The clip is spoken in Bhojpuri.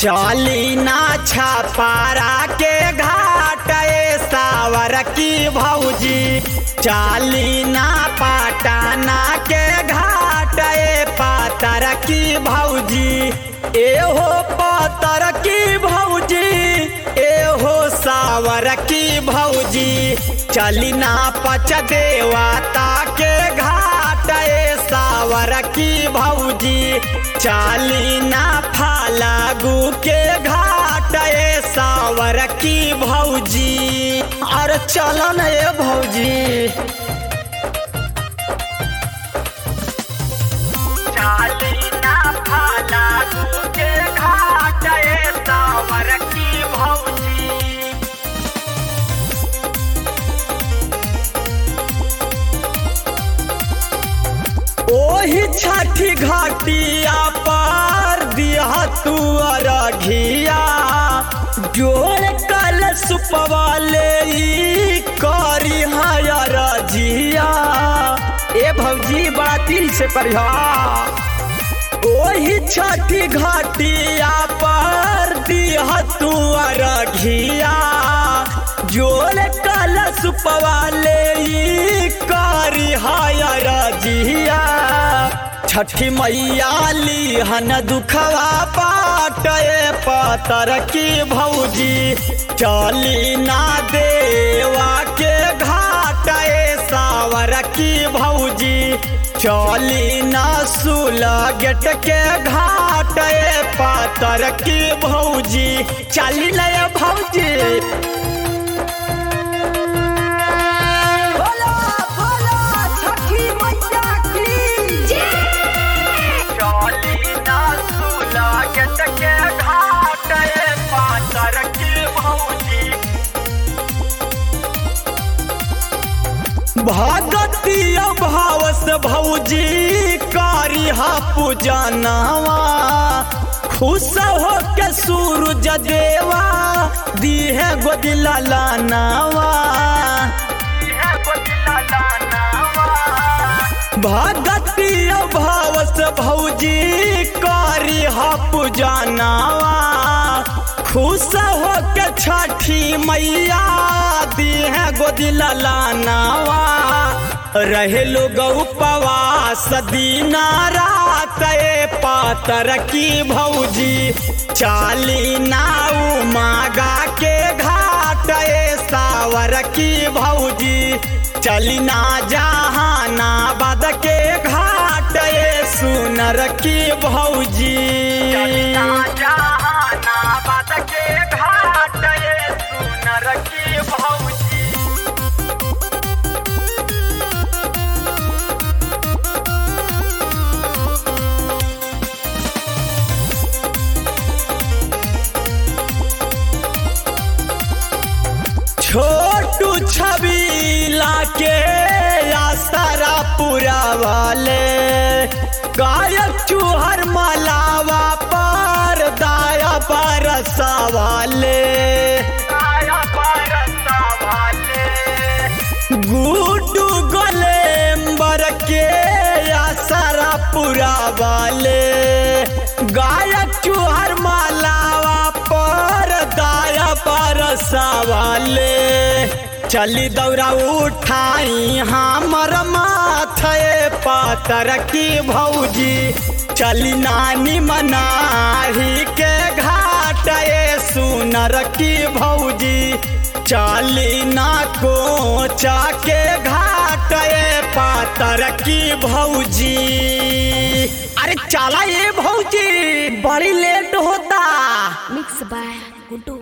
चली ना छपारा के घाट ए सावर की भौजी चली ना पटाना के घाट ए पातर की भौजी एहो पातर की भौजी एहो सावर की भौजी चली ना पच देवता के घाट ए सावर की भौजी चाली ना फालागू के घाट ए सावर की भौजी अरे चलन ए भौजी चाली ना फालागू के घाट ए सावर की भौजी ओही छठी घाटिया पार दिया तू अरघिया जोड़ कल सुपवाले ई करी रजिया ए भौजी बड़ा दिल से करिहा ओही छठी घाटिया पर दिया तू अरघिया जोड़ कल सुपवाले ई करी रजिया छठी मैया लिहन दुखवा पाटे पतर की भौजी चली ना देवा के घाट ए सावर की भौजी चली ना सुला गेट के घाट ए पातर की भौजी चली नए भौजी बोलो बोलो छठी मैया की चली ना सुला गेट के घाट ए पातर की भौजी भगतीय भावस भौजी कारिहा पूजनवा खुश हो के सूरज देवा दीहे गोदिला लानवा भगतीय भावस भौजी कारिहा पूजनवा खुश हो के छठी मैया दीहे गोदिला लानवा रहे लोग उपवास दीना रात ए पातर की भौजी चाली नाऊ मागा के घाट ए सावर की भौजी चली ना जहानाबाद के घाट ए सुनर की भौजी जहानाबाद के घाट ए सुनर की भौजी छोटू छबीला के आसरा पूरा वाले गायक चूहर मलावा पर दाया बरसा वाले गुड्डू गोलेम्बर के आसरा पूरा वाले गायक चूहर मलावा पर दाया बरसा वाले चली दौड़ा उठाई हमर माथे पातर की भौजी चली नानी मनाही के घाट ए सुनर की भौजी चली ना कोचा के घाट ए पातर की भौजी अरे चला ये भौजी बड़ी लेट होता मिक्स बाय गुड्डू